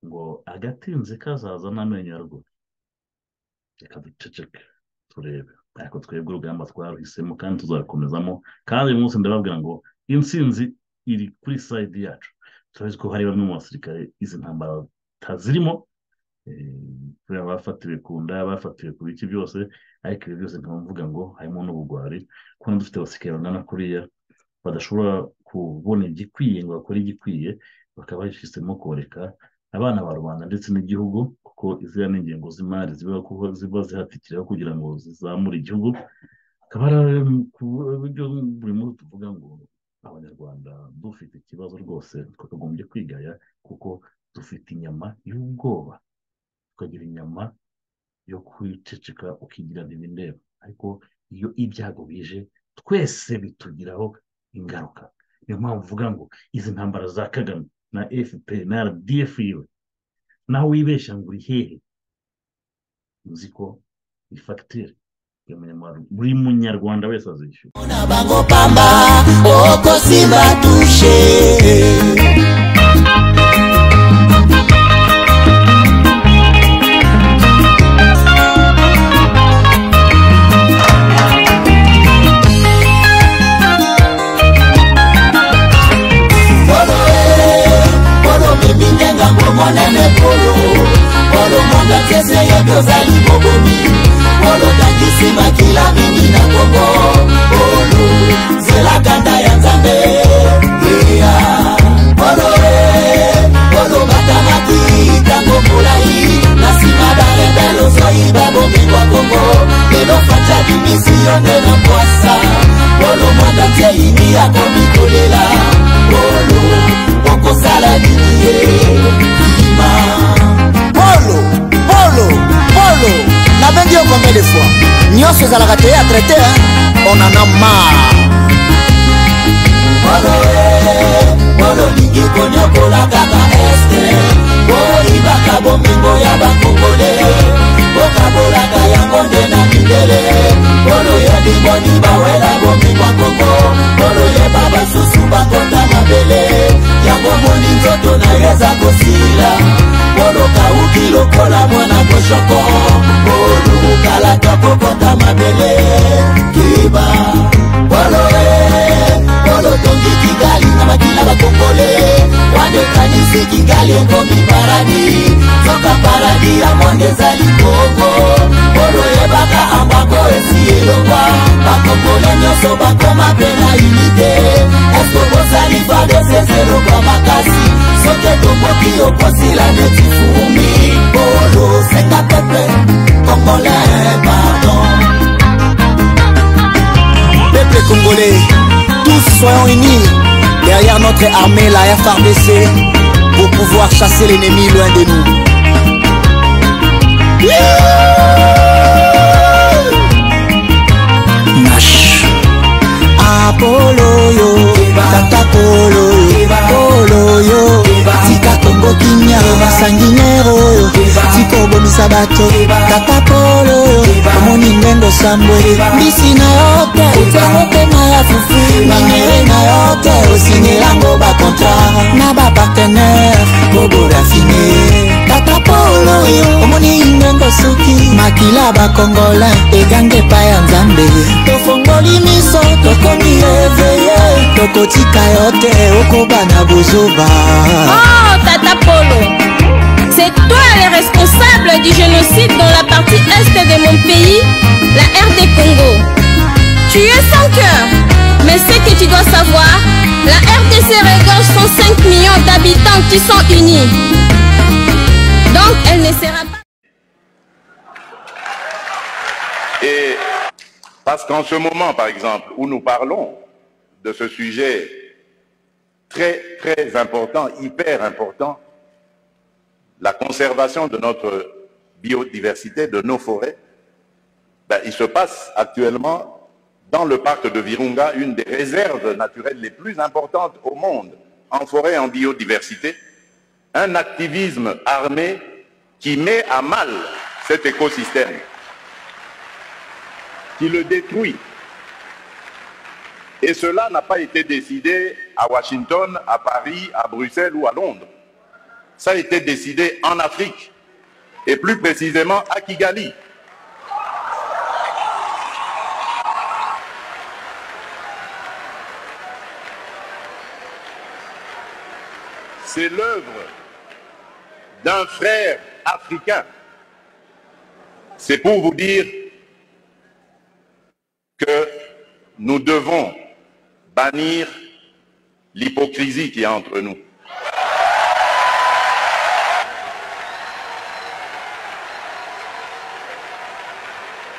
ngo agatinze kazaza n'amenyo ya ruguru reka duceceke turebe ariko twebwe urugamba twaruhisemo kandi tuzabikomezamo kandi uyu munsi ndababwira ngo intsinzi iri kuri sayidi yacu turazi ko hari bamwe mu basirikare izi ntambara batazirimo eh, abafatiwe ku nda abafatiwe ku biki byose ariko ibi byose nkaba mvuga ngo harimo n'ubugwari kubona dufite abasirikare bangana kuriya badashobora kubona igikwiye ngo bakore igikwiye bakaba bahisemo koreka abana ba rubanda ndetse n'igihugu kuko iziriya ni ingengo z'imari ziba kuko ziba zihatikiraho kugira ngo zizamure igihugu akaba ari ku buryo buri munsi tuvuga ngo abanyarwanda dufite ikibazo rwose twakagombye kwigaya kuko dufite inyama y'ubwoba tukagira inyama yo kwiceceka ukigira ntibindeba ariko iyo ibyago bije twese bitugiraho ingaruka niyo mpamvu uvuga ngo izi ntambara za kagame na efuperi na rdf yiwe naho wibeshya ngo uri hehe uzi ko ni fagitire buri munyarwanda- buri munyarwanda wese azishyura na bango pamba oko simba tushe Bolo eh, bolo mimi ndenga ngomonene bolo bolo monga kese yotozali bobomi bolo takisima kila mingi na kongo bolo zela kanda ya nzambe iya bolo eh, bolo batamaki tango mulai na nsima balembe lozoi babomingwa kongo lelo faca bimisio nde na mwasa bolo monga tieini akomi kolela bolo okosala nini ye kima polo polo polo nabengi yo combien de fois nyonso ezalaka te ya traite onana mar Bolo eh, bolo lingi konyokola kaka este boyibaka bomingo ya bakongole bokabolaka yango nde na mindele bolo yebimoni bawela bomingwa kongo bolo yeba basusu bakota mabele yango moni nzoto na yo eza kosila bolo kauki lokola mwana koshoko bolukala tokokota mabele kiba bolo eh, bolo tongi kigali na makila bakongole wadekanisi kigali ekomi paradi soka paradi ya monde ezali kongo bolo yebaka ambako esi elongwa bakongole nyonso bakoma mpe na unité eske bozali fadeseselokwa makasi soki etomboki okosila neti fumi bolo senga pepe kongole pardon Peuple congolais, tous soyons unis derrière notre armée, la FRDC, pour pouvoir chasser l'ennemi loin de nous. Nash. Apollo yo, Tata Polo yo, Polo yo, Tika Kongo Kinya, Sanginero yo, Tika Obomisa Bato, Tata Polo yo, Amoni Ndengo Sambwe, Misi na yote, Utango Pema ya Fufi, Mangere na yote, Osinilango Bakontra, Na ba partenaire, Bobo Raffiné, Tata Polo yo, Omoni Ndengo Suki, Makila Bakongola, Egange Paya Nzambe, tofongoli miso tokomi eveye tokotika yo te okoba na bozoba Oh, Tata Polo, c'est toi le responsable du génocide dans la partie est de mon pays, la RD Congo. Tu es sans cœur, mais ce que tu dois savoir, la RDC regorge 105 millions d'habitants qui sont unis. Donc, elle ne sera pas... Et parce qu'en ce moment, par exemple, où nous parlons de ce sujet très, très important, hyper important, la conservation de notre biodiversité, de nos forêts, ben, il se passe actuellement dans le parc de Virunga une des réserves naturelles les plus importantes au monde en forêt, en biodiversité, un activisme armé qui met à mal cet écosystème, qui le détruit. Et cela n'a pas été décidé à Washington, à Paris, à Bruxelles ou à Londres. Ça a été décidé en Afrique, et plus précisément à Kigali. C'est l'œuvre d'un frère africain. C'est pour vous dire que nous devons bannir l'hypocrisie qui est entre nous.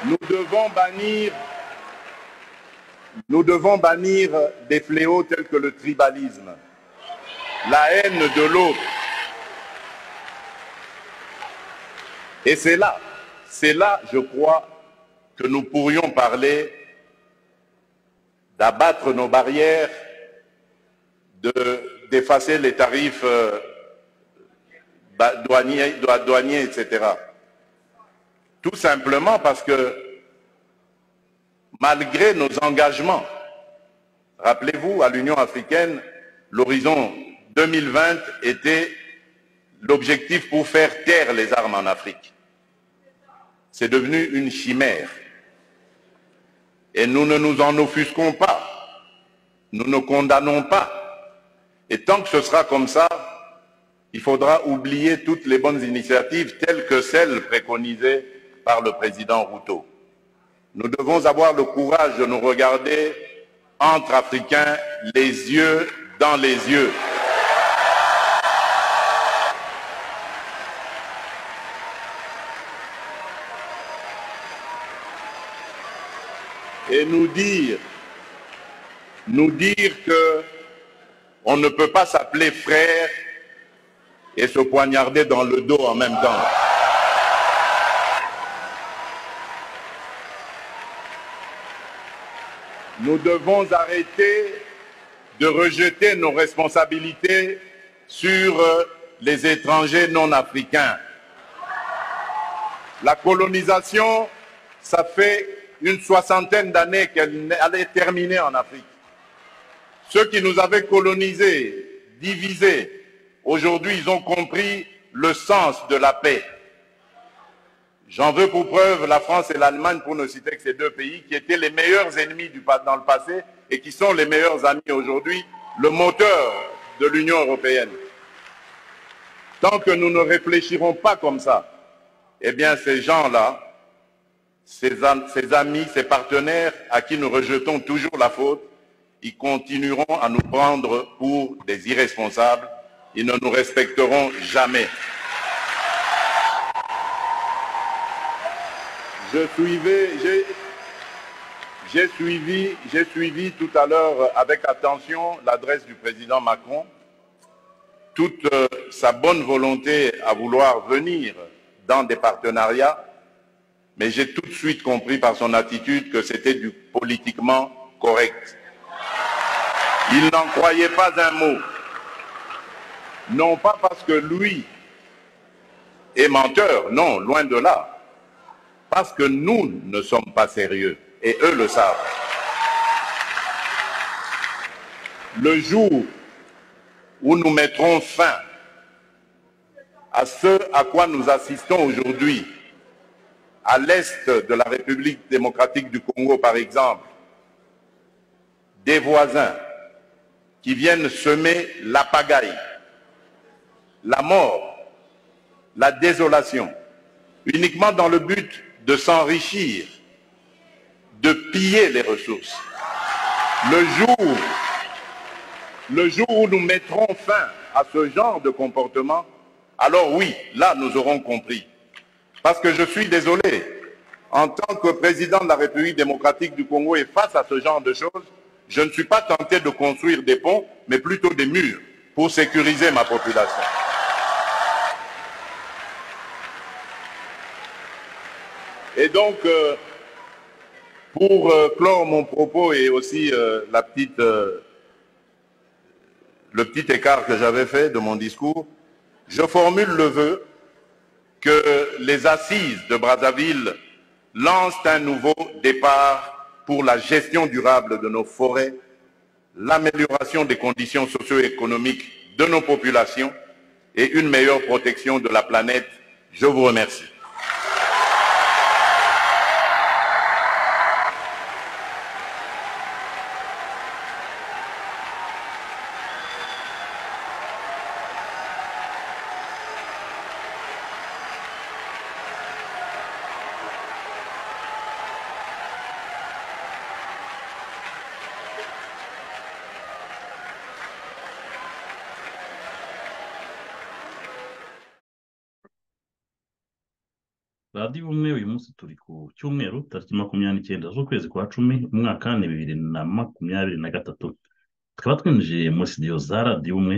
Nous devons bannir nous devons bannir des fléaux tels que le tribalisme, la haine de l'autre. Et c'est là, c'est là, je crois, que nous pourrions parler d'abattre nos barrières, de- d'effacer les tarifs euh, ba- douaniers, doi- douaniers, etc. Tout simplement parce que malgré nos engagements, rappelez-vous, à l'Union africaine, l'horizon 2020 était l'objectif pour faire taire les armes en Afrique. C'est devenu une chimère. Et nous ne nous en offusquons pas. Nous ne condamnons pas. Et tant que ce sera comme ça, il faudra oublier toutes les bonnes initiatives telles que celles préconisées par le président Ruto. Nous devons avoir le courage de nous regarder entre Africains les yeux dans les yeux. et nous dire, nous dire que on ne peut pas s'appeler frère et se poignarder dans le dos en même temps. Nous devons arrêter de rejeter nos responsabilités sur euh, les étrangers non africains. La colonisation, ça fait une soixantaine d'années qu'elle allait terminer en Afrique. Ceux qui nous avaient colonisés, divisés, aujourd'hui ils ont compris le sens de la paix. J'en veux pour preuve la France et l'Allemagne, pour ne citer que ces deux pays, qui étaient les meilleurs ennemis du, pa- dans le passé et qui sont les meilleurs amis aujourd'hui, le moteur de l'Union européenne. Tant que nous ne réfléchirons pas comme ça, eh bien ces gens-là, ses, am- ses amis, ses partenaires à qui nous rejetons toujours la faute, ils continueront à nous prendre pour des irresponsables. Ils ne nous respecteront jamais. Je suivais, j'ai- j'ai suivi, j'ai suivi tout à l'heure euh, avec attention l'adresse du président Macron, toute euh, sa bonne volonté à vouloir venir dans des partenariats, mais j'ai tout de suite compris par son attitude que c'était du politiquement correct. Il n'en croyait pas un mot. Non pas parce que lui est menteur, non, loin de là. Parce que nous ne sommes pas sérieux, et eux le savent. Le jour où nous mettrons fin à ce à quoi nous assistons aujourd'hui, à l'est de la République démocratique du Congo, par exemple, des voisins qui viennent semer la pagaille, la mort, la désolation, uniquement dans le but de s'enrichir, de piller les ressources. Le jour, le jour où nous mettrons fin à ce genre de comportement, alors oui, là nous aurons compris parce que je suis désolé. En tant que président de la République démocratique du Congo et face à ce genre de choses, je ne suis pas tenté de construire des ponts, mais plutôt des murs pour sécuriser ma population. Et donc, euh, pour euh, clore mon propos et aussi euh, la petite, euh, le petit écart que j'avais fait de mon discours, je formule le vœu que les assises de Brazzaville lancent un nouveau départ pour la gestion durable de nos forêts, l'amélioration des conditions socio-économiques de nos populations et une meilleure protection de la planète. Je vous remercie. radiyo umwe uyu munsi turi ku cyumweru tariki makumyabiri n'icyenda z'ukwezi kwa cumi umwaka ni bibiri na makumyabiri na gatatu tukaba twinjiye muri sitidiyo za radiyo umwe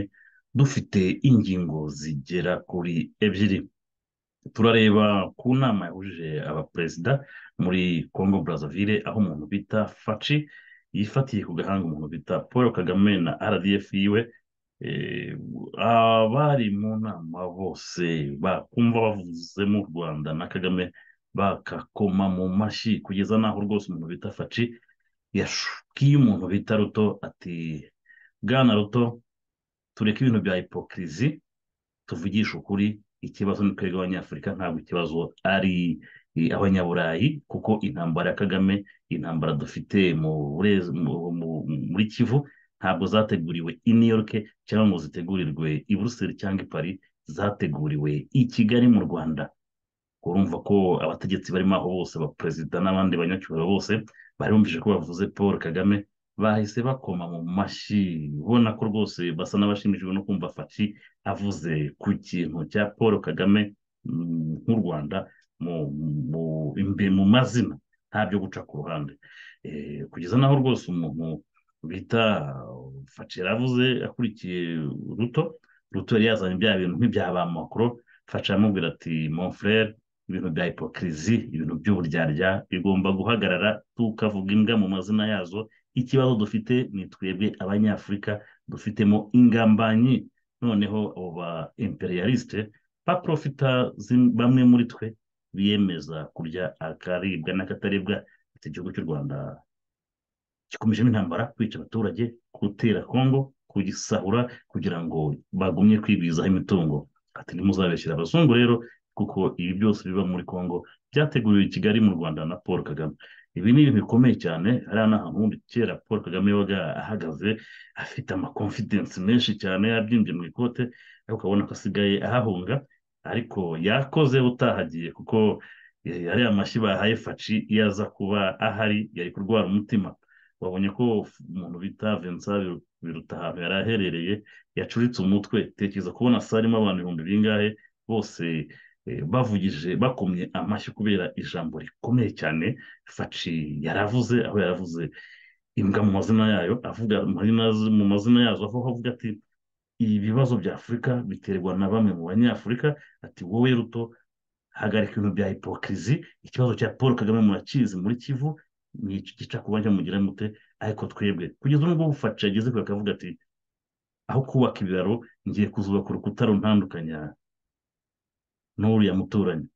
dufite ingingo zigera kuri ebyiri turareba ku nama yahuje abaperezida muri congo brazzaville aho umuntu bita faci yifatiye ku gahanga umuntu bita paul kagame na rdf yiwe abari mu nama bose bakumva bavuzemo u rwanda na kagame bakakoma mu mashyi kugeza n'aho rwose umuntu bita faci yashukiye umuntu bita ruto ati bwana ruto tureke ibintu bya hipokirizi tuvugishe ukuri ikibazo ni twebwe abanyafurika ntabwo ikibazo ari abanyaburayi kuko intambara ya kagame intambara dufite muri kivu ntabwo zateguriwe i new york cyangwa ngo zitegurirwe i buruseli cyangwa i paris zateguriwe i kigali mu rwanda urumva ko abategetsi barimo aho bose abaperezida n'abandi banyacyubahiro bose bari bumvise ko bavuze paul kagame bahise bakoma mu mashyi ubona ko rwose basa n'abashimishijwe no kumva faci avuze ku kintu cya paul kagame nk'u rwanda mu mazina ntabyo guca ku ruhande kugeza n'aho rwose umuntu bita faci yaravuze akurikiye ruto ruto yari yazanye bya bintu nk'ibya ba makoro faci aramubwira ati mon frere ibintu bya hipokirizi ibintu by'uburyarya bigomba guhagarara tukavuga imbwa mu mazina yazo ikibazo dufite ni twebwe abanyafurika dufitemo ingambanyi noneho abo ba imperialisite baprofita bamwe muri twe biyemeza kurya akaribwa n'akataribwa ati igihugu cy'u rwanda gikomejemo intambara kwica abaturage gutera kongo kugisahura kugira ngo bagumye kwigwizaho imitungo ati ntimuzabeshyire abazungu rero kuko ibi byose biba muri kongo byateguriwe i kigali mu rwanda na paul kagame ibi ni ibintu bikomeye cyane hariya ni ahantu kera paul kagame yabaga ahagaze afite amakonfidensi menshi cyane yabyimbye mu ikote ariko ukabona ko asigaye ahahunga ariko yakoze utahagiye kuko ariya amashyi bahaye faci iyo aza kuba ahari yari kurwara umutima babonye ko umuntu bita vincent biruta ahantu yari aherereye yacuritse umutwe tekereza kubona sale irimo abantu ibihumbi bingahe bose bavugije bakomye amashyi kubera ijambo rikomeye cyane faci yaravuze aho yaravuze imbwa mu mazina yayo avuga mu mazina yazo aho avuga ati ibibazo bya afurika biterwa na bamwe mu banyafurika ati wowe ruto hagarika ibintu bya hipokirizi ikibazo cya paul kagame murakizi muri kivu ni gica ku bajya mugira mute ariko twebwe kugeza ubu ngubu faci yageze kure akavuga ati aho kubaka ibiraro ngiye kuzubaka urukuta runtandukanya n'uriya muturanyi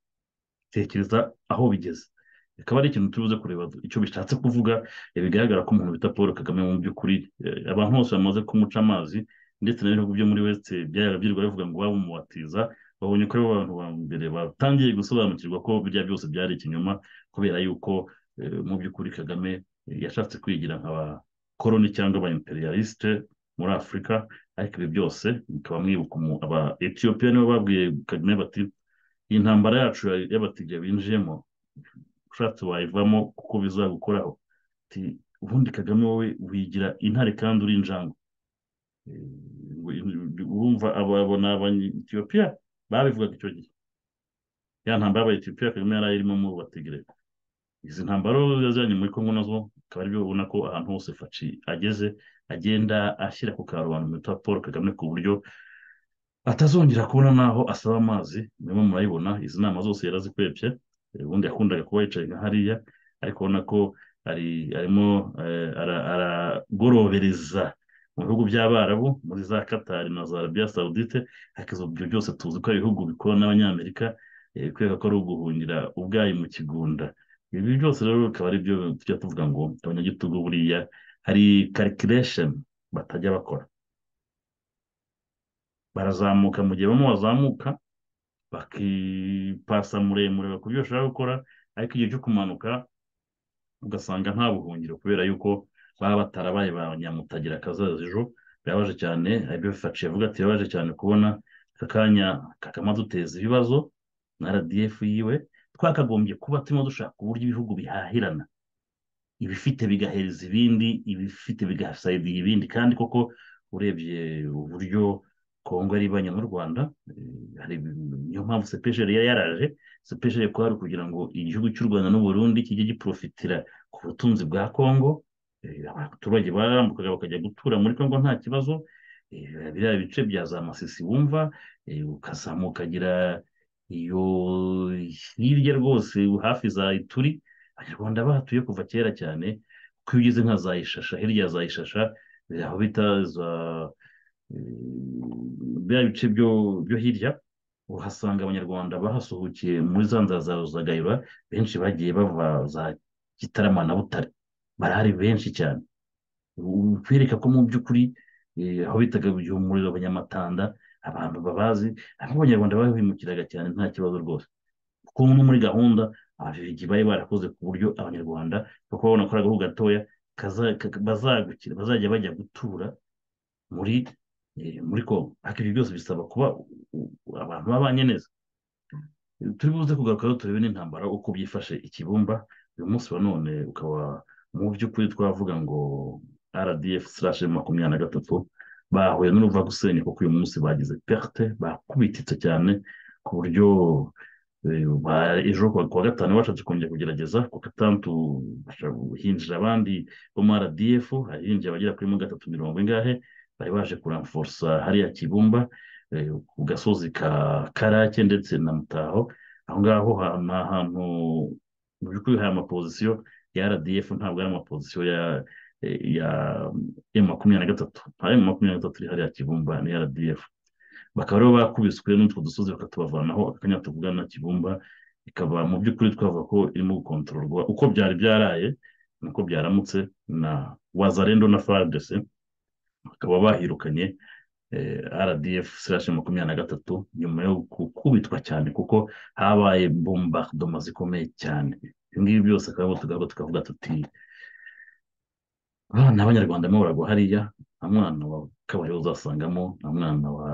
tekereza aho bigeze bikaba ari ikintu turi buze kureba icyo bishatse kuvuga bigaragara ko umuntu bita paul kagame mu by'ukuri abantu bose bamaze kumuca amazi ndetse n'ibihugu byo muri wese byarabyirirwa bivuga ngo waba umubatiza babonye ko ari bo bantu ba mbere batangiye gusobanukirwa ko birya byose byari ikinyoma kubera yuko mu by'ukuri kagame yashatse kwigira nka ba koroni cyangwa aba imperialisite muri afurika ariko ibi byose bikaba mwibuka aba etiyopiya nibo babwiye kagame bati iyi ntambara yacu y'abatijya binjiyemo ushatse wayivamo kuko bizagukoraho ubundi kagame wowe wigira intare kandi uri injangwe urumva ababona abanyetiyopiya babivugaga icyo gihe ya ntambara y'abayetiyopiya kagame yari irimo mu batigire izi ntambaro yazanye muri kongo nazo akaba aribyo ubona ko ahantu hose faci ageze agenda ashyira ku karubanda bita paul kagame ku buryo atazongera kubona n'aho asaba amazi niba murayibona izi nama zose yarazikwebye ubundi yakundaga kuba yicaye nka hariya ariko ubona ko arimo aragorobereza mu bihugu by'abarabu muri za katari na za arabiya saudite hakiza ibyo byose tuzi ko ari ibihugu bikorana n'abanyamerika bikwereka ko ari uguhungira ubwayi mu kigunda ibi byose rero bikaba ari byo tujya tuvuga ngo abanyagitugu buriya hari karikiresheni batajya bakora barazamuka mu gihe bamwe bazamuka bakipasa muremure bakora ibyo bashaka gukora ariko igihe cyo kumanuka ugasanga nta buhungiro kubera yuko baba batarabaye ba nyamutagira akazaza ejo birabaje cyane aribyo bifaciye avuga ati birabaje cyane kubona aka kanya kakama duteza ibibazo na rdf yiwe twakagombye kuba turimo dushaka uburyo ibihugu bihahirana ibifite bigahereza ibindi ibifite bigasayidira ibindi kandi koko urebye uburyo kongo ari ibanye n'u rwanda niyo mpamvu sepejeri yari yaraje sepejeri kuba ari ukugira ngo igihugu cy'u rwanda n'uburundi kijye giprofitira ku butunzi bwa kongo abaturage barambukaga bakajya gutura muri congo nta kibazo biriya bice bya za masisi wumva ukazamuka ukagira iyo hirya rwose hafi za ituri abanyarwanda bahatuye kuva kera cyane kuko iyo ugeze nka za ishasha hirya ya za ishasha aho bita za biriya bice byo hirya uhasanga abanyarwanda bahasuhukiye muri za nzara za gahira benshi bagiye bava za gitarama na butare barahari benshi cyane kwereka ko mu by'ukuri aho bitaga umuriro abanyamatanda abantu babazi aho abanyarwanda bahimukiraga cyane nta kibazo rwose kuko no muri gahunda ababirigi bari barakoze ku buryo abanyarwanda kuko babona ko ari agahugu gatoya bazagukira bazajya bajya gutura muri muri kongo ariko ibyo byose bisaba kuba abantu babanye neza turi buze kugarukaho turebe n'intambara uko byifashe ikibumba uyu munsi wa none ukaba mu by'ukuri twavuga ngo rdf makumyabiri na gatatu bahuye n'uruvagusenya kuko uyu munsi bagize perte bakubititse cyane ku buryo ejo kuwa gatanu bashatse kongera kugerageza ku gatandatu hinjira abandi bo mu rdf hinjira abagera kuri mirongo itatu mirongo ingahe bari baje kuramforsa hariya kibumba ku gasozi ka karake ndetse na mutaho aho ngaho ni ahantu mu by'ukuri hari amapozisiyo ya rdf ntabwo ari amapozisiyo ya ya emu makumyabiri na gatatu nta emu makumyabiri na gatatu iri hariya kibumba ni rdf bakaba rero bakubiswe n'utwo dusozi bakatubavanaho akanya tuvugana kibumba ikaba mu by'ukuri twavuga ko irimo gukontororwa uko byari byaraye nuko byaramutse na wazarendo na fardc bakaba bahirukanye rdf slash makumyabiri na gatatu nyuma yo gukubitwa cyane kuko habaye bombardoma zikomeye cyane ibingibi byose akaba tugaruka tukavuga tuti abana b'abanyarwanda barimo baragwa hariya nta mwana wa kabariro uzasangamo nta mwana wa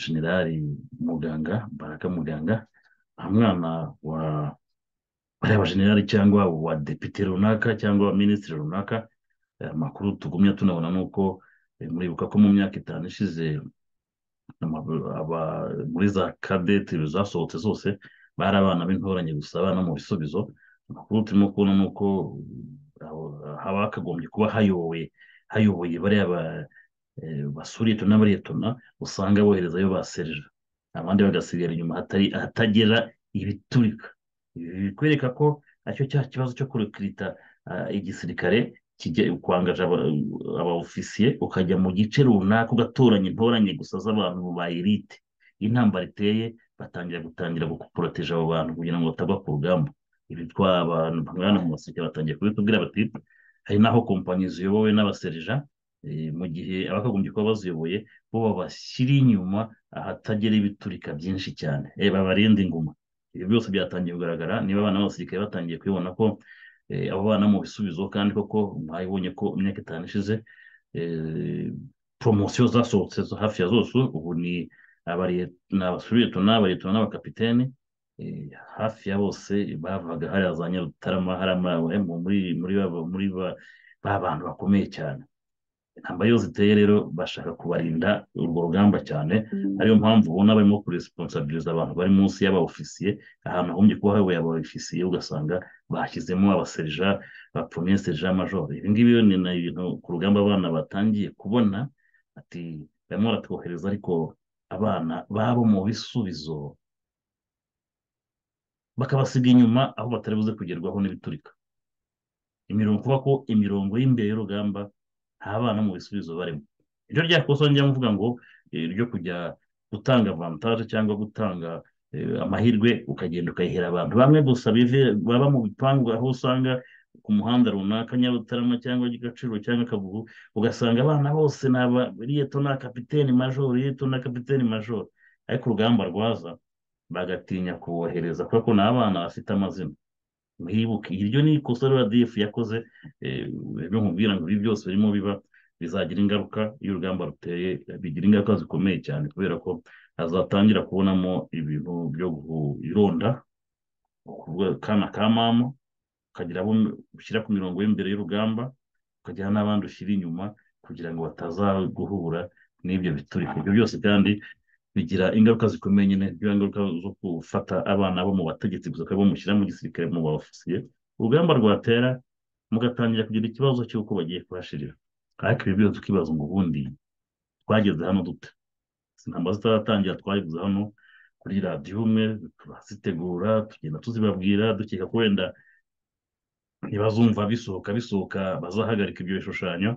generali muganga baraka muganga nta mwana wa bariya bajenerali cyangwa wa depite runaka cyangwa wa minisitiri runaka amakuru tugumya tunabona ni uko muribuka ko mu myaka itanu ishize muri za kadete zasohotse zose bari abana b'intoranye gusa abana mu bisubizo amakuru turimo kubona ni uko haba hakagombye kuba hayoboye hayoboye bariya basuriyetona n'abariyetona usanga boherezayo ba serija abandi bagasigara inyuma ahatagera ibiturika ibi bikwereka ko aricyo cya kibazo cyo kurikirita igisirikare kwangaje abaofisiye ukajya mu gice runaka ugatoranya intoranye gusa z'abantu ba elite intambara iteye batangira gutangira gukuporoteje abo bantu kugira ngo batagwa ku rugamba ibi abantu bamwana mu maseke batangiye kubitubwira bati hari n'aho kompanyi ziyobowe n'abaserija mu gihe abakagombye kuba baziyoboye bo babashyira inyuma ahatagera ibiturika byinshi cyane babarinde inguma ibi byose byatangiye kugaragara niba abana b'abasirikare batangiye kubibona ko abo bana mu bisubizo kandi koko mwabibonye ko imyaka itanu ishize poromosiyo zasohotse hafi ya zose ubu ni abasuriyetona abaretona n'abakapitene hafi ya bose bavaga hariya za nyarutarama hariya muri ba bantu bakomeye cyane intambara iyo ziteye rero bashaka kubarinda urwo rugamba cyane ariyo mpamvu ubona barimo kuresponsabiliza abantu bari munsi y'abaofisiye ahantu hagombye kuba hayoboye abaofisiye ugasanga bashyizemo abaserija ba poromiye serija majoro ibi ngibi ni ibintu ku rugamba abana batangiye kubona ati barimo baratwohereza ariko abana babo mu bisubizo bakabasiga inyuma aho batari buze kugerwaho n'ibiturika imirongo kuba ko imirongo y'imbeho y'urugamba nta bana mu bisubizo barimo iryo ryakosa njya mvuga ngo eh, ryo kujya gutanga avantaje cyangwa gutanga eh, amahirwe ukagenda ukayihera abantu bamwe gusa bive- baba mu bipangu aho usanga ku muhanda runaka nyarutarama cyangwa gaciro cyangwa kagugu ugasanga abana bose ni aba riyeto na kapiteni majoro riyeto na kapiteni majoro ariko urugamba rwaza bagatinya kubohereza kubera ko ni abana bafite amazina mwibuke iryo ni ikosa rdf yakoze eh, rero nkubwira ngo ibi byose birimo biba bizagira ingaruka iyo urugamba ruteye bigira ingaruka zikomeye cyane kubera ko azatangira kubonamo ibintu byo kuronda ukuvuga akana ka mama ukagira abo ushyira ku mirongo y'imbere y'urugamba ukagira n'abandi ushyira inyuma kugira ngo batazaguhura n'ibyo biturika ibyo byose kandi bigira ingaruka zikomeye nyine bya ngaruka zo gufata abana bo mu bategetsi gusa ukaba bamushyira mu gisirikare mu baofisiye urugamba rwatera mugatangira kugira ikibazo cy'uko bagiye kuhashirira ariko ibi byose tukibaza ngo ubundi twageze hano dute Izi ntambara zitaratangira twagize hano kuri radiyo umwe turazitegura tugenda tuzibabwira dukeka ko wenda ntibazumva bisohoka bisohoka bazahagarika ibyo bishushanyo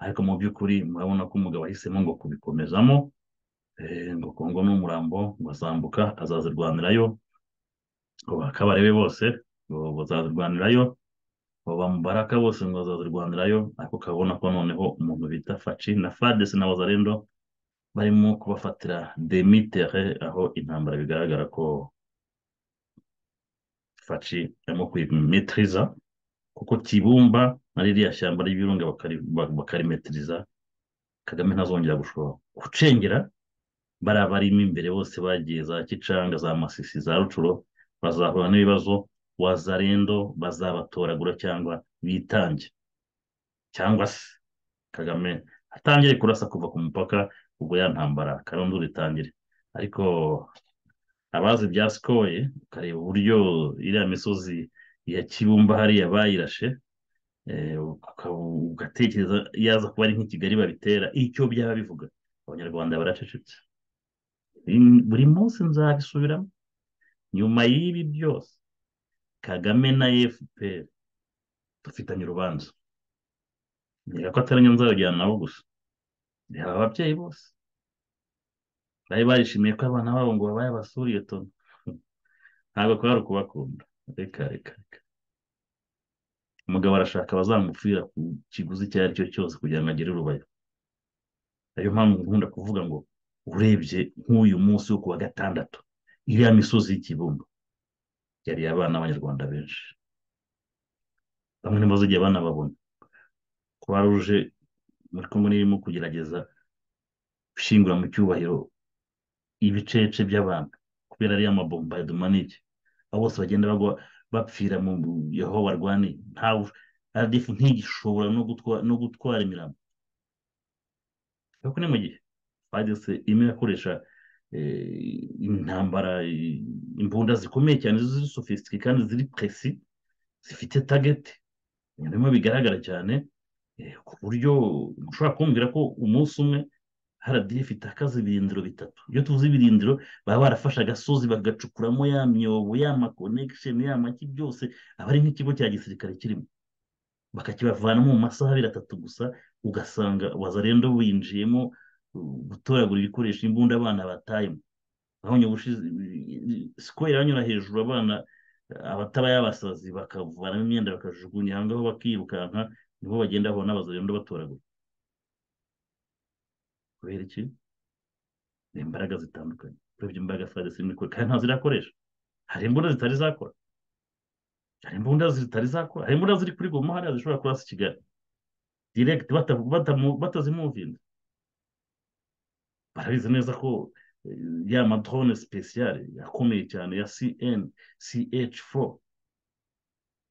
ariko mu by'ukuri murabona ko umugabo ahisemo ngo kubikomezamo eh, ngo kongo ni umurambo ngo azambuka azazirwanirayo ngo bakabarebe bose ngo bazazirwanirayo ngo bamubaraka bose ngo bazazirwanirayo ariko ukabona ko noneho umuntu bita faci na fades na wazarendo barimo kubafatira demitere aho intambara bigaragara ko faci arimo kuyimetiriza kuko kibumba na ririya shyamba ry'ibirunga bakari- ba- bakarimetiriza kagame ntazongera gushobora gucengera bariya barimo imbere bose bagiye za kicanga za masisi za rucuro bazahura n'ibibazo wazarendo bazabatoragura cyangwa bitange cyangwa se kagame atangire kurasa kuva ku mupaka ubwo ya ntambara karundura itangire ariko abazi bya sikoye ukareba uburyo iriya misozi ya kibumba hariya bayirashe eh, ukaba- ugatekereza yaza kuba ari nk'ikigali babitera icyo byaba bivuga abanyarwanda baracecetse In- buri munsi nzabisubiramo nyuma y'ibi byose kagame na fpr dufitanye urubanza reka ko atari njye nzabajyana nabo gusa reba ababyeyi bose bari barishimiye ko abana babo ngo babaye abasuriye tono ntabwo kwari ukubakunda reka reka reka umugabo arashaka abazamupfira ku kiguzi icyo ari cyo cyose kugira ngo agere urubayo ariyo mpamvu nkunda kuvuga ngo urebye nk'uyu munsi wo ku wa gatandatu iriya misozi y'ikibumba yari abana b'abanyarwanda benshi bamwe ntibazagiye banababona kuba ruje muri kumwe n'irimo kugerageza gushyingura mu cyubahiro ibicece by'abantu kubera ariya mabombardemanike abo bose bagenda bagwa bapfira mu yaho barwaniye ntawe radifu ntigishobora no gutwa- no gutwara imirambo ariko ni mu gihe fadese imwe irakoresha eh, intambara eh, imbunda zikomeye cyane ziri sofisitike kandi ziri presi zifite tageti ibintu bimwe bigaragara cyane eh, ku buryo ushobora kumbwira ko umunsi umwe rdf itakaza ibirindiro bitatu iyo tuvuze ibirindiro baba barafashe agasozi bagacukuramo ya myobo ya maconnection ya maki byose aba ari nk'ikigo cya gisirikare kirimo bakakibavanamo mu masaha abiri atatu gusa ugasanga wazarendo winjiyemo uh, gutoragura ibikoresho imbunda abana batayemo aho nyabushize square banyura hejuru abana abataba y'abasazi bakavanamo imyenda bakajugunya aho ngaho bakirukanka nibo bagenda babona wazarendo batoragura kubera iki ni imbaraga zitandukanye urebye imbaraga zitari zirimo ikora kandi ntazo zirakoresha hari imbunda zitari zakora hari imbunda zitari zakora hari imbunda ziri kuri goma hariya zishobora kurasa i kigali direct bata- batamu- batazimuvinze barabizi neza ko eh, ya madrone speciale yakomeye cyane ya cn ch4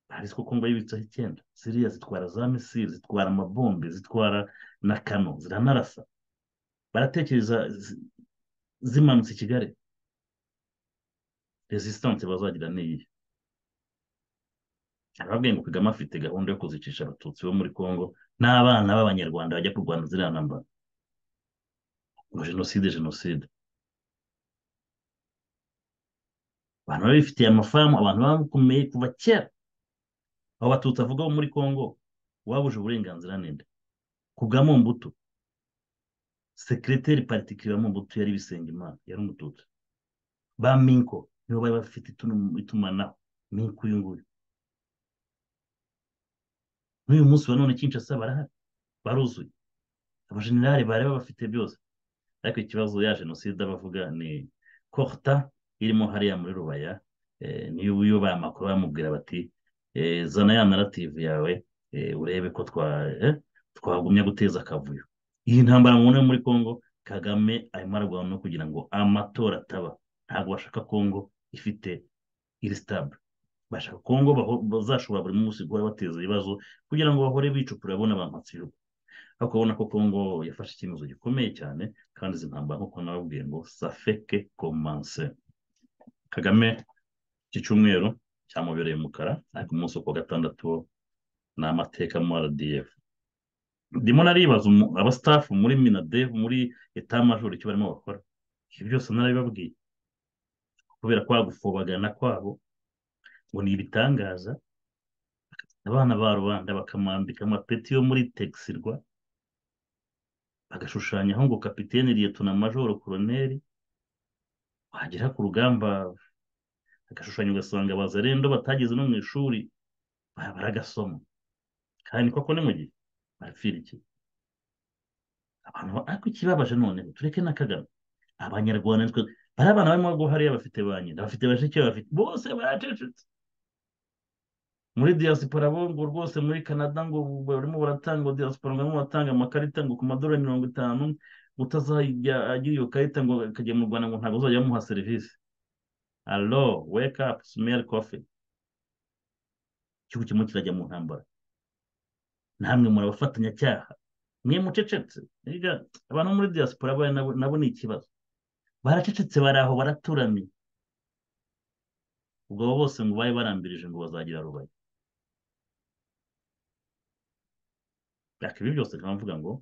barabizi ko kongo yibitseho icyenda ziriya zitwara za misile zitwara amabombe zitwara na kano ziranarasa baratekereza zi- zimanutse i kigali resistance bazagira ni iyi arababwiye ngo kagame afite gahunda yo kuzicisha abatutsi bo muri congo n'abana b'abanyarwanda bajya kurwana ziriya ntambara ngo jenoside jenoside abantu baba bifitiye amafamu abantu bakomeye kuva kera abo batutsi avuga bo muri congo uwabuje uburenganzira ninde kugamo mbuto sekireteri particulièrement mbuto yari bisengimana yari umututsi ba minko nibo bari bafite itunu- itumanaho minko uyu nguyu n'uyu munsi wa none kinshasa barahari baruzuye abajenerali bari babafite byose ariko ikibazo ya jenoside bavuga ni korta irimo hariya muri rubaya eh, niyo iyo bamakuru bamubwira bati eh, zana ya narrative yawe eh, urebe ko twa eh, twagumya guteza akavuyo iyi ntambara mubona muri congo kagame arimo ararwana no kugira ngo amatora ataba ntabwo bashaka congo ifite iri stable bashaka congo baho- bazashobora buri munsi guhora bateza ibibazo kugira ngo bahore bicukura bona bampatse ibihugu ariko urabona ko congo yafashe icyemezo gikomeye cyane kandi izi ntambara nk'uko nababwiye ngo safeke komanse kagame iki cyumweru cyamubereye umukara ariko umunsi wo ku wa gatandatu wo ni amateka mu rdf ndimo naribaza umu- abastaff muri minadev muri etamajoro icyo barimo bakora ibyo byose narabibabwiye kubera kwa gufobagana kwabo ngo ni ibitangaza abana ba rubanda bakamwambika amapeti yo muri texirwa bagashushanyaho ngo kapitene liyetona majoro koroneri wagera ku rugamba agashushanya ugasanga bazarendo batageze no mu ishuri ba- baragasoma kandi koko ni mu gihe barapfira iki abantu ba- ariko ikibabaje noneho tureke na kagame abanyarwanda nitwe bariya bana barimo guhariya bafite ba nyina bafite bashiki babo, bafite bose baracecetse muri diaspora bo ngo rwose muri canada ngo barimo baratanga ngo diaspora ngo barimo baratanga amakarita ngo ku madolari mirongo itanu ngo utazajya agira iyo karita ngo akajya mu rwanda ngo ntabwo uzajya bamuha serivisi alo wake up smell coffee igihugu kimwe kirajya mu ntambara namwe muri abafatanyacyaha mwe mucecetse Erega, abantu bo muri diaspora bari nabo nabo ni ikibazo baracecetse bari aho baraturamye ubwo abo bose ngo bari barambirije ngo bazagira rubaye ariko ibi byose nkaba mvuga ngo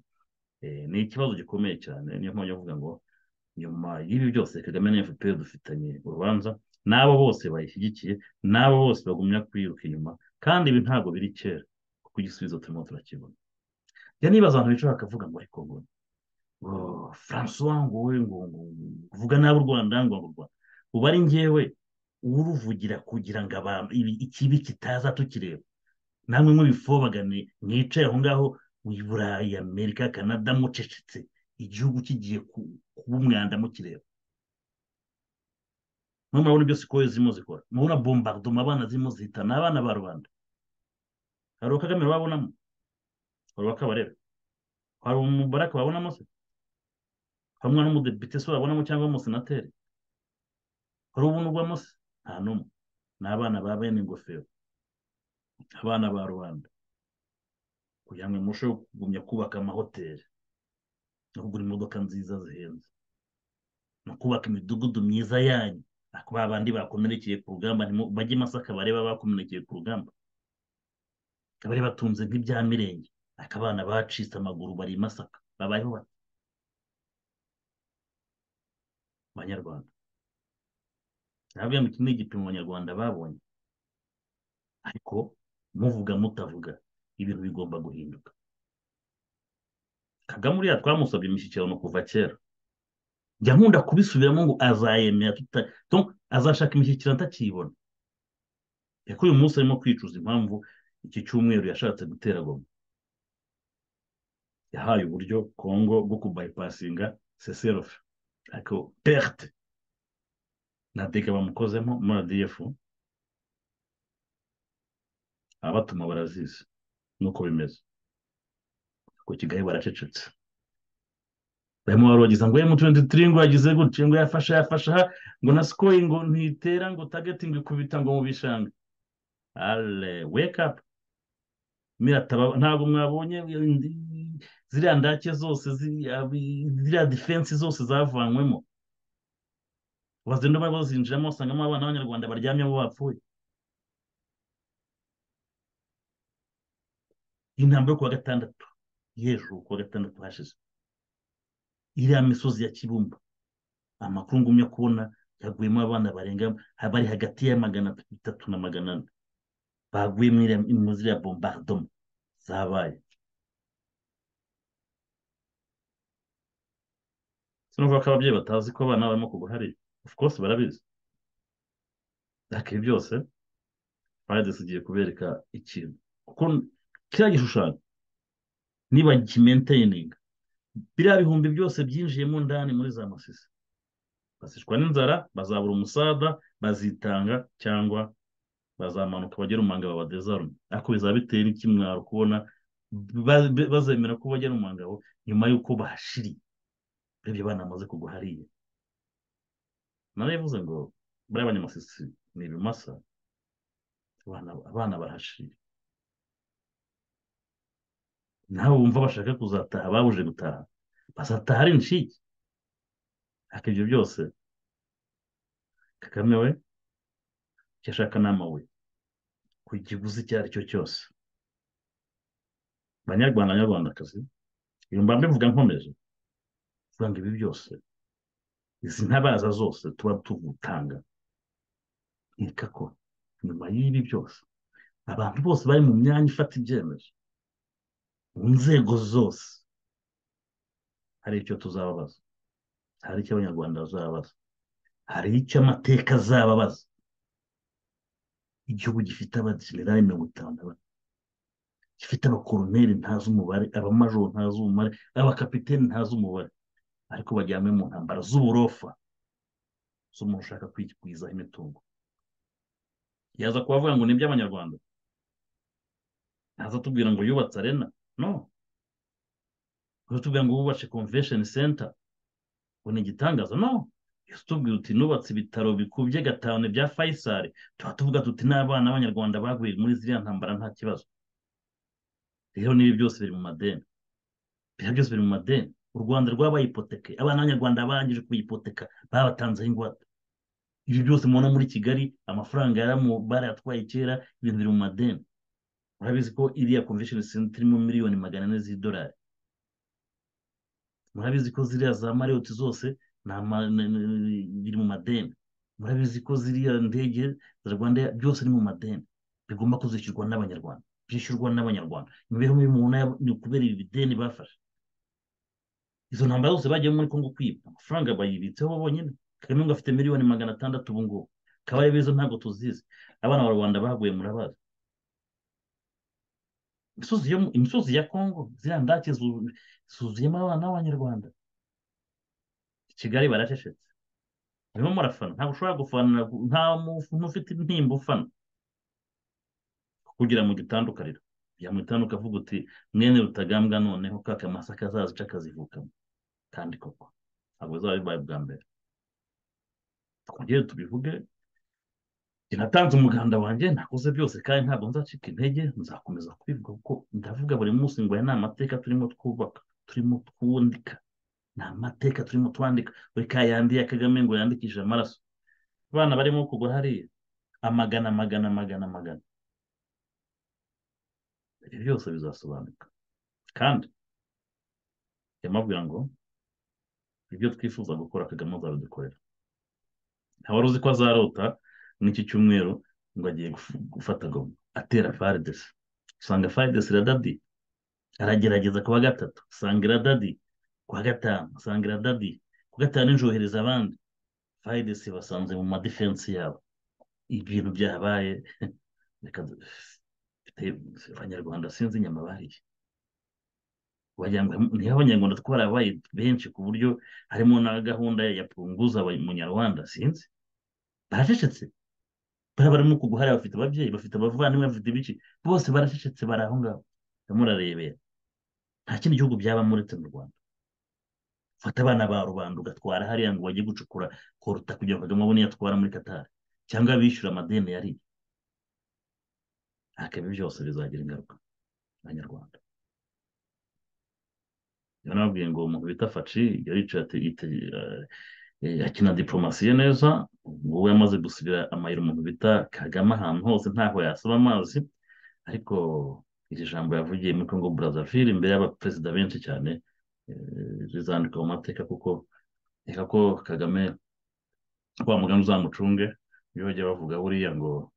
eh, ni ikibazo gikomeye cyane niyo mpamvu mvuga ngo nyuma y'ibi byose kagame na fpr dufitanye urubanza n'abo bose bayishyigikiye n'abo bose bagumya kwiruka inyuma kandi ibi ntabwo biri kera kuko igisubizo turimo turakibona njya nibaza abantu bicara bakavuga ngo ariko ngo oh, francois ngo we ngo ngo uvuga nabi u rwanda ngo ngo u rwanda ubu ari ngewe uruvugira kugira ngo abantu ibi- ikibi kitaza tukireba namwe mubifobagane mwicaye aho ngaho mu burayi amerika canada mucecetse igihugu kigiye ku- kuba umwanda mukireba mwe murabona ibyo sikoye zirimo zikora murabona bombardoma abana zirimo zihita ni abana ba rubanda hari uwa kagame babonamo hari uwa kabarebe hari umubaraka babonamo se hari umwana w'umudepite se babonamo cyangwa w'umusenateri hari ubunurwamo se nta n'umwe ni abana ba bene ingofero abana ba rubanda kugira ngo murusheho kugumya kubaka amahoteli no kugura imodoka nziza zihenze no kubaka imidugudu myiza yanyu ariko ba bandi bakomerekeye ku rugamba ntimu- bajye i masaka bareba bakomerekeye ku rugamba kabari batunze nk'ibya mirenge ariko abana bacitse amaguru bari i masaka babayeho bate banyarwanda nababwira ngo iki ni igipimo abanyarwanda babonye ariko muvuga mutavuga ibintu bigomba guhinduka kagame uriya twamusabye imishyikirano kuva kera njya nkunda kubisubiramo ngo azayemera tuta- donc azashaka imishyikirano atakiyibona ariko uyu munsi arimo kwicuza impamvu iki cyumweru yashatse gutera goma yahaye uburyo kongo bwo kubayipasinga seserofe ariko perte nateka bamukozemo muri adf abatuma barazizi nuko bimeze ku kigali baracecetse barimo barogiza ngo emu 23 ngo yagize gutya ngo yafashe yafashe aha ngo na sikoyi ngo ntitera ngo targeting ikubita ngo mu bishanga ale wake up mirataba ntabwo mwabonye indi- ziriya ndake zose ziri- abi- ziriya defense zose zavanywemo bazenda bari bazinjiramo basangamo abana b'abanyarwanda baryamyemo bapfuye intambwe yo kuwa gatandatu y'ejo kuwa gatandatu hashize iriya misozi ya kibumba amakuru ngumya kubona yaguyemo abana barenga bari hagati ya magana atatu na magana ane baguye muri iriya- muri ziriya bombardoma zabaye sinavuga ko ababyeyi batazi ko abana barimo kugwa hariya of course barabizi ariko ibi byose fayides igiye kubereka ikintu kuko kiriya gishushanyo niba kimenteyininga biriya bihumbi byose byinjiyemo ndani muri za masisi basishwa n'inzara bazabura umusada bazitanga cyangwa bazamanuka bagera umanga babadezarume ariko bizaba biteye n'ikimwaro kubona ba- bazemera ko bagera umangabo nyuma y'uko bashiriye urebye banamaze kugwa hariya narabivuze ngo bariya banyamasisi ni ibimasa abana abana barahashiriye nawe wumva bashaka kuzataha babuje gutaha bazataha ari inshike ariko ibyo byose kagame we icyo ashaka ni amabuye ku kiguzi icyo ari cyo cyose banyarwanda banyarwandakazi iyo mba mbivuga nkomeje kuvuga ngo ibi byose izi ntabaza zose tuba tugutanga nkeka ko nyuma y'ibi byose abantu bose bari mu myanya ifata ibyemezo mu nzego zose hari icyo tuzababaza hari icyo abanyarwanda bazababaza hari icyo amateka azababaza igihugu gifite abajenerali mirongo itanu na bane gifite abakoroneri ntazi umubare abamajoro ntazi umubare abakapiteni ntazi umubare ariko bajyanywe mu ntambara z'uburofa z'umuntu ushaka kwigwizaho imitungo yaza kubavuga ngo ni iby'abanyarwanda ntaza atubwira ngo yubatse arena no utubwira ngo wubatse convention center ngo ni igitangaza no tubwira uti nubatse ibitaro bikubye gatanu bya fayisari tuba tuvuga tuti n'abana b'abanyarwanda baguye muri ziriya ntambara nta kibazo rero n'ibi byose biri mu madeni biriya byose biri mu madeni u rwanda rwabaye ipoteke abana b'abanyarwanda barangije kuyipoteka babatanzeho ingwate ibi byose mubona muri kigali amafaranga yaramu barayatwaye kera ibintu biri mu madeni murabizi ko iriya convention center irimo miliyoni magana ane z'idolari murabizi ko ziriya za marriott zose ni ama- ni- ni- ni- biri mu madeni murabizi ko ziriya ndege za rwanda byose ni mu madeni bigomba kuzishyurwa n'abanyarwanda byishyurwa n'abanyarwanda imibereho mibi umuntu yabo ni ukubera ibi bideni bafashe izo ntambara zose bagiye muri kongo kwiba amafaranga bayibitseho bonyine kagame ngo afite miliyoni magana atandatu ubu ngubu kabare beza ntabwo tuzizi abana ba rwanda baguye murabazi imisozi yo mu- imisozi ya kongo ziriya ndake zu- zuzuyemo abana b'abanyarwanda kigali baracecetse barimo murafana ntabwo ushobora gufanira nta muntu ufite intimba ufana kugira mu gitanda ukarira ujya mu gitanda ukavuga uti mwene rutagambwa noneho ka kamasa kazaza uca akazivukamo kandi koko ntabwo bizaba bibaye bwa mbere twongere tubivuge njye natanze umuganda wanjye nakoze byose kandi ntabwo nzacika intege nzakomeza kubivuga kuko ndavuga buri munsi ngo aya ni amateka turimo twubaka turimo twandika ni amateka turimo twandika buri ka yandi ya kagame ngo yandikishe amaraso abana barimo kugwa hariya amagana amagana amagana amagana ibyo byose bizasobanuka kandi yamabwira ngo ibyo twifuza gukora kagame azabidukorera nta uzi ko azarota n'iki cyumweru ngo agiye guf- gufata goma atera faridesi usanga faridesi iradadi aragerageza ku wa gatatu usanga iradadi ku wa gatanu usanga iradadi ku wa gatanu injohereza abandi faridesi basanze mu madefensi yabo ibintu byabaye reka du- mfite- abanyarwanda sinzi inyama bariye wagira ngo niho abanyarwanda twarabaye benshi ku buryo harimo na gahunda ya punguza abanyarwanda sinzi baracecetse bariya barimo kuguhara bafite ababyeyi bafite abavandimwe bafite ibiki bose baracecetse bari aho ngaho barimo bararebera nta kindi gihugu byabamo uretse mu rwanda fata abana ba rubanda ugatwara hariya ngo bajye gucukura koruta kugira ngo kagame abone iyo atwara muri katari cyangwa bishyura amadeni yari ariko ibi byose bizagira ingaruka abanyarwanda niba nababwiye ngo umuntu bita faci yari yicaye ati- yite- eh, akina diporomasiye neza ubu yamaze gusigira amayira umuntu bita kagame ahantu hose ntaho yasaba amazi ariko iri jambo yavugiye muri congo brazzaville imbere y'abaperezida benshi cyane eh, rizandika mu mateka kuko reka ko kagame wa mugani uzamucunge niyo bajya bavuga buriya ngo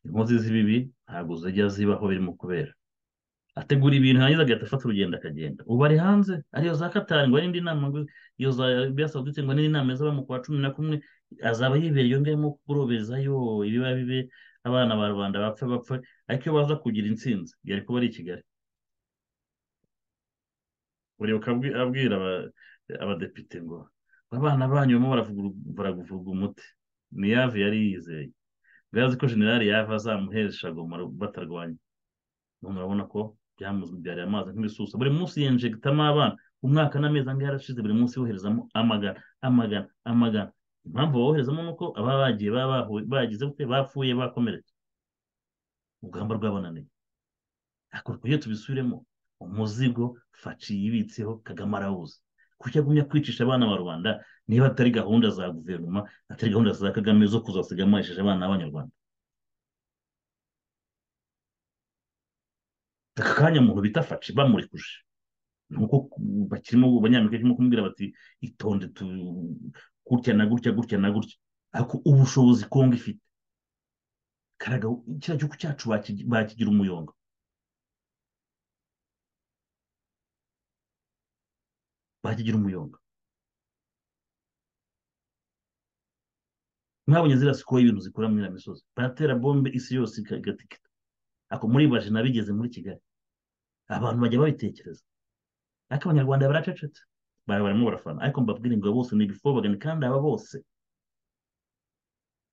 inkozi z'ibibi ntabwo zijya zibaho birimo kubera ategura ibintu yarangiza agahita afata urugendo akagenda ubu ari hanze ariyo za katari ngo n'indi nama ngo iyo za biyasaudite ngo n'indi nama izaba mu kwa cumi na kumwe azaba yibera iyo ngayemo kurobezayo ibiba bibe abana ba rubanda bapfa bapfa ariko iyo baza kugira intsinzi yari kuba ari i kigali buri abwira abadepite ngo abana banyu barimo baravuga umuti ni yave yari yizeye birazwi ko generali yave azamuhesha batarwanya murabona ko byamubyariye amazi nk'ibisusa buri munsi yenjegitamo abana umwaka n'amezi angahe yarashize buri munsi yoherezamo amagana amagana amagana impamvu boherezamo ni uko ababa bagiye bagize gute bapfuye bakomeretse urugamba rwabananiye ariko iyo tubisubiremo umuzigo faci yibitseho kagame arawuzi kuki agumya kwicisha abana ba rubanda niba atari gahunda za guverinoma atari gahunda za kagame zo kuzasiga amayesheje abana b'abanyarwanda aka kanya umuntu bita faci bamurikuje nuko bakirimo banyamerika kirimo kumubwira bati itonde gutya na gutya gutya na gutya ariko ubushobozi kongo ifite karaga kiriya gihugu cyacu bakigira umuyonga bakigira umuyonga mwabonye ziriya sikoye ibintu zikora muri iriya misozi baratera bombe isi yose igatikita ako muribaje nabigeze muri kigali abantu bajya babitekereza ariko abanyarwanda baracecetse bari barimo barafana ariko mbabwire ngo bose ni ibifobagani kandi aba bose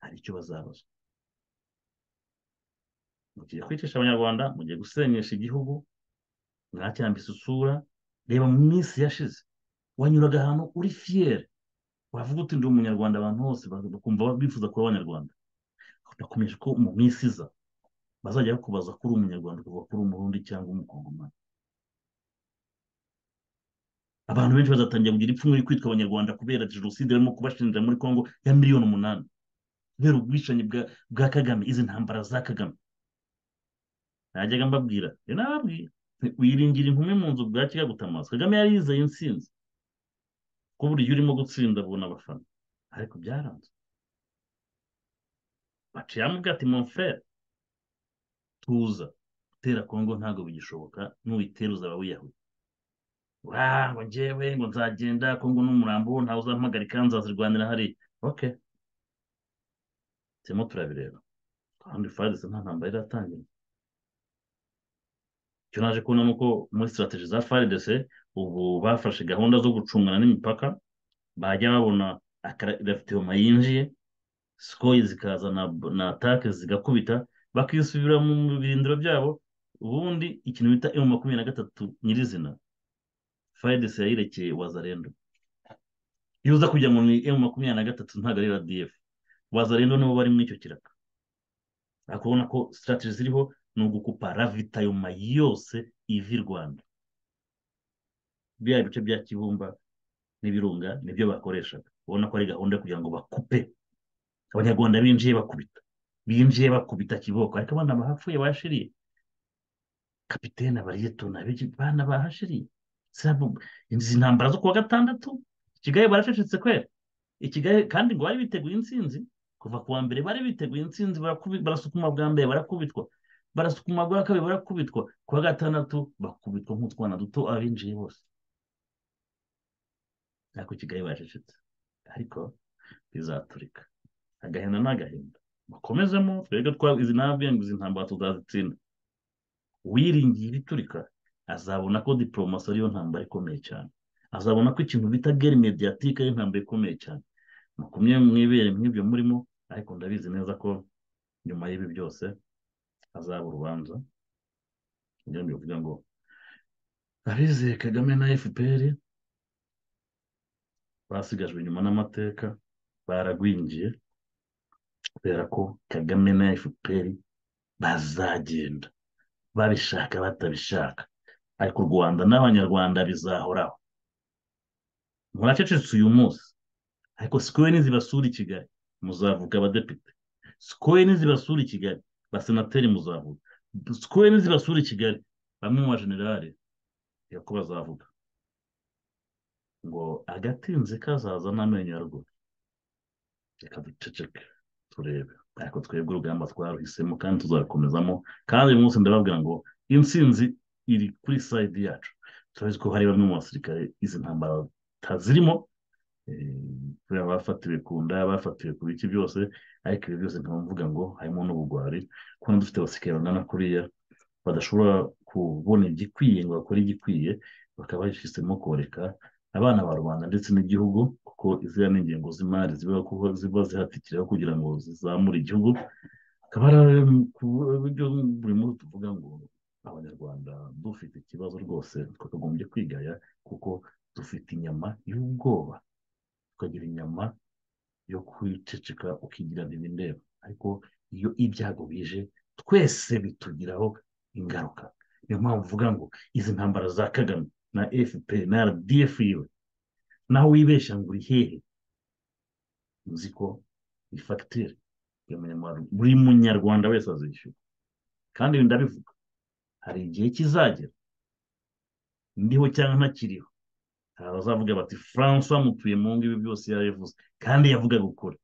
hari icyo bazabazwa mugiye kwicisha abanyarwanda mugiye gusenyesha igihugu mwacyambise isura reba mu minsi yashize wanyuraga ahantu uri fiyeri wavuga uti ndi umunyarwanda abantu bose bakumva bifuza kuba abanyarwanda nakomeje ko mu minsi iza bazajya bakubaza ko uri umunyarwanda kuva kuri umurundi cyangwa umukongomani abantu benshi bazatangira kugira ipfunwe ryo kwitwa abanyarwanda kubera jenoside barimo kubashinja muri congo ya miliyoni umunani kubera ubwicanyi bwa kagame izi ntambara za kagame najyaga mbabwira nababwira wiringira inkumi mu nzu bwa kigagutamaza kagame yari yizeye intsinzi ko buryo urimo gutsinda abona abafana ariko byaranze baciyamo ati monfere tuza gutera kongo ntabwo bigishoboka n'uyitera uzaba wiyahuye ngo ngewe ngo nzagenda kongo n'umurambo ntawe uzampagarika nzazirwanira hariya oke turimo turabireba kandi fadise nta ntambara iratangira icyo naje kubona ni uko muri sitarategi za faridese ubu bafashe gahunda zo gucungana n'imipaka bajya babona akarafitoma yinjiye sikoyi zikaza na atake zigakubita bakisubira mu birindiro byabo ubundi ikintu bita emu makumyabiri na gatatu nyirizina fayidesi yayirekeye wazarendo iyo uza kujya mu emu makumyabiri na gatatu ntabwo ari radiyefu wazarendo nibo bari muri icyo kiraka ariko ubona ko sitarategi ziriho ni ugukupa ravitayoma yose ivi rwanda biriya bice bya kibumba n'ibirunga nibyo bakoreshaga ubona ko ari gahunda kugira ngo bakupe abanyarwanda binjiye bakubita binjiye bakubita kiboko ariko abana bahapfuye bahashiriye kapitene abariyetona abana bahashiriye izi ntambara zo kuwa gatandatu kigali baracecetse kwera ikigali kandi ngo bari biteguye intsinzi kuva ku wa mbere bari biteguye intsinzi barasukuma bwa mbere barakubitwa barasukuma bwa kabiri barakubitwa ku wa gatandatu bakubitwa nk'utwana duto abinjiye bose ariko kigali baracecetse ariko bizaturika agahinda ni agahinda bakomezemo twebwe izi ntabwe ngo izi ntambara tuzazitsinda uwiringiye ibiturika azabona ko diporomasi ariyo ntambara ikomeye cyane azabona ko ikintu bita geri mediyatike ariyo ntambara ikomeye cyane mukumye mwibere nk'ibyo murimo ariko ndabizi neza ko nyuma y'ibi byose hazaba urubanza kugira ngo bivuga ngo abizeye kagame na fpr basigajwe inyuma n'amateka baragwingiye kubera ko kagame na fpr bazagenda babishaka batabishaka ariko u rwanda n'abanyarwanda bizahoraho muracecetse uyu munsi ariko sikoye nizibasura i kigali muzavuga abadepite sikoye nizibasura i kigali basenateri muzavuga sikoye nizibasura i kigali bamwe mu bajenerali ko bazavuga ngo agatinze kazaza n'amenyo ya ruguru reka duceceke turebe ariko twebwe urugamba twaruhisemo kandi tuzabikomezamo kandi uyu munsi ndababwira ngo intsinzi iri kuri sayidi yacu turazi ko hari bamwe mu basirikare izi ntambara batazirimo kubera abafatiwe ku nda abafatiwe ku biki byose ariko ibi byose nkaba mvuga ngo harimo n'ubugwari kubona dufite abasirikare bangana kuriya badashobora kubona igikwiye ngo bakore igikwiye bakaba bashyizemo koreka abana ba rubanda ndetse n'igihugu kuko iziriya ni ingengo z'imari ziba kuko ziba zihatikiraho kugira ngo zizamure igihugu akaba ari ku buryo buri munsi tuvuga ngo abanyarwanda dufite ikibazo rwose twakagombye kwigaya kuko dufite inyama y'ubwoba tukagira inyama yo kwiceceka ukigira ntibindeba ariko iyo ibyago bije twese bitugiraho ingaruka niyo mpamvu uvuga ngo izi ntambara za kagame na fpr na rdf yiwe naho wibeshya ngo uri hehe uzi ko ni fagitire buri munyarwanda wese azishyura kandi ibi ndabivuga hari igihe kizagera ndiho cyangwa ntakiriho hari abazavuga bati francois mutuye mu ngo ibi byose yabivuze kandi yavugaga ukuri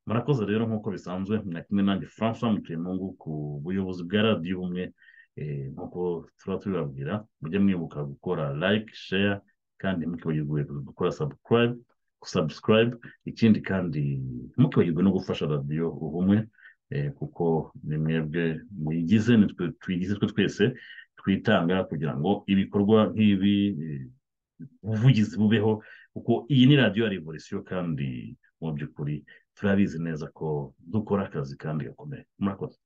murakoze rero nk'uko bisanzwe na kimwe nanjye francois mutuye mu ngo ku buyobozi bwa radiyo ubumwe nk'uko tuba tubibabwira mujye mwibuka gukora like share kandi mukibagirwe gukora subscribe sabusikarayibe ikindi kandi ntukibagirwe no gufasha radiyo ubumwe kuko ni mwebwe muyigize nitwe tuyigize twe twese twitanga kugira ngo ibikorwa nk'ibi ubuvugizi bubeho kuko iyi ni radiyo ya revolisiyo kandi mu by'ukuri turabizi neza ko dukora akazi kandi gakomeye murakoze